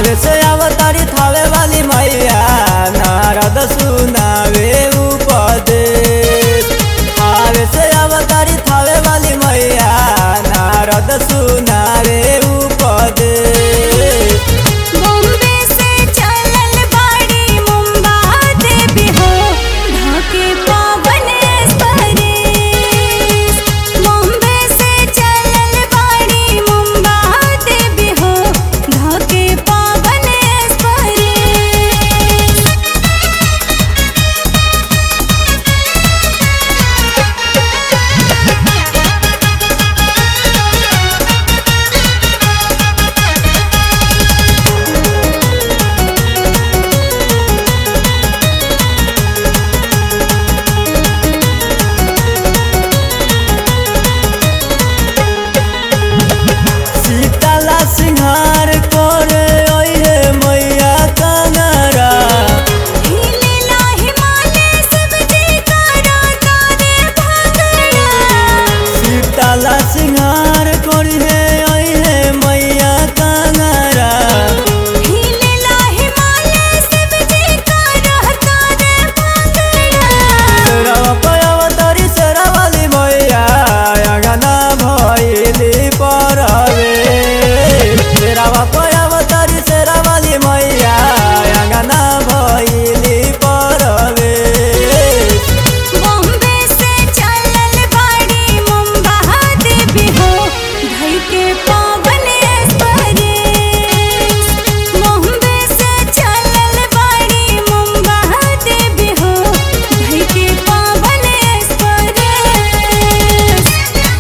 आवे से अवतारी थावे वाली मैया नारद सुनावे उपदेश आवे से अवतारी थावे वाली मैया नारद सुनावे उपदेश बॉम्बे से चलल बाड़ी मुंबा देवी हो ढाके पावन स्परेश बॉम्बे से चलल बाड़ी मुंबा देवी हो ढाके पावन स्परेश सीताला सिंहार करे ओहे मैया कंगरा हिलेला हिमालय सब जयकारा तारे भागड़ा सीताला सिंहार करे ओहे मैया कंगरा हिलेला हिमालय सब जयकारा तारे भागड़ा सरवा पयावतारी सरवाली मैया अंगना भइली परवे सरवा पयावतारी सरवाली मैया अंगना भइली परवे बॉम्बे से चलल बाड़ी मुंबा देवी हो धई के पावन स्परेश बॉम्बे से चलल बाड़ी मुंबा देवी हो धई के पावन स्परेश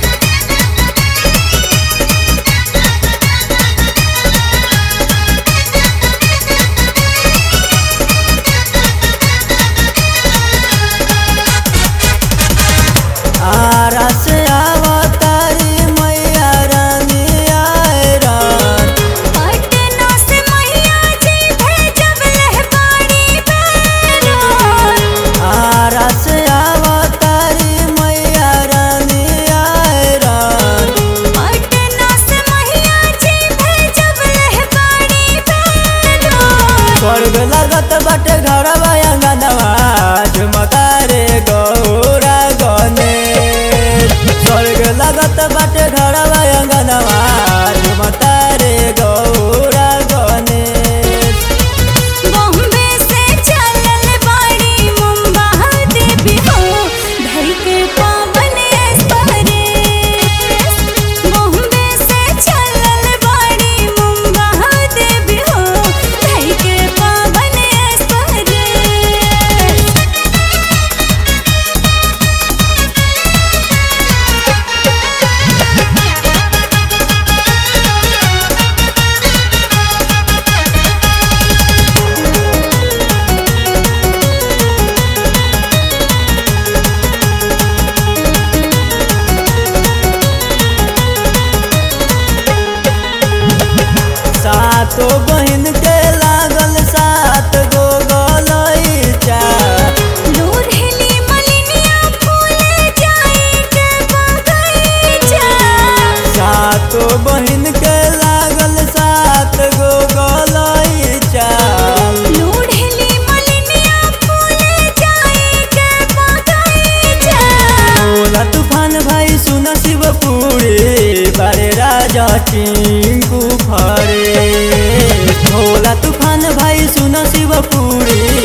आरा से अवतारी मैया रानी आयरन पटना से मैया जी भेजब लहबाड़ी बैरन आरा से अवतारी मैया रानी आयरन पटना से मैया जी भेजब लहबाड़ी बैरन स्वर्ग लगत बाटे घर अंगनवा झुमता रे गौरा गणेश स्वर्ग लगत बाटे घर अंगनवा झुमता रे गौरा गणेश बॉम्बे से चलल बाड़ी मुंबा देवी हो धई के पावन स्परेश बॉम्बे से चलल बाड़ी मुंबा देवी हो धई के पावन स्परेश सातो बहिन के लागल सात गो गलैचा लोढ़ेली मलिनिया फूल जाई के बगैचा सातो बहिन के लागल सात गो गलैचा लोढ़ेली मलिनिया फूल जाई के बगैचा भोला तूफान भाई सुन शिवपुरी बारे राजा टिंकू फरे भोला तूफान भाई सुन शिवपुरी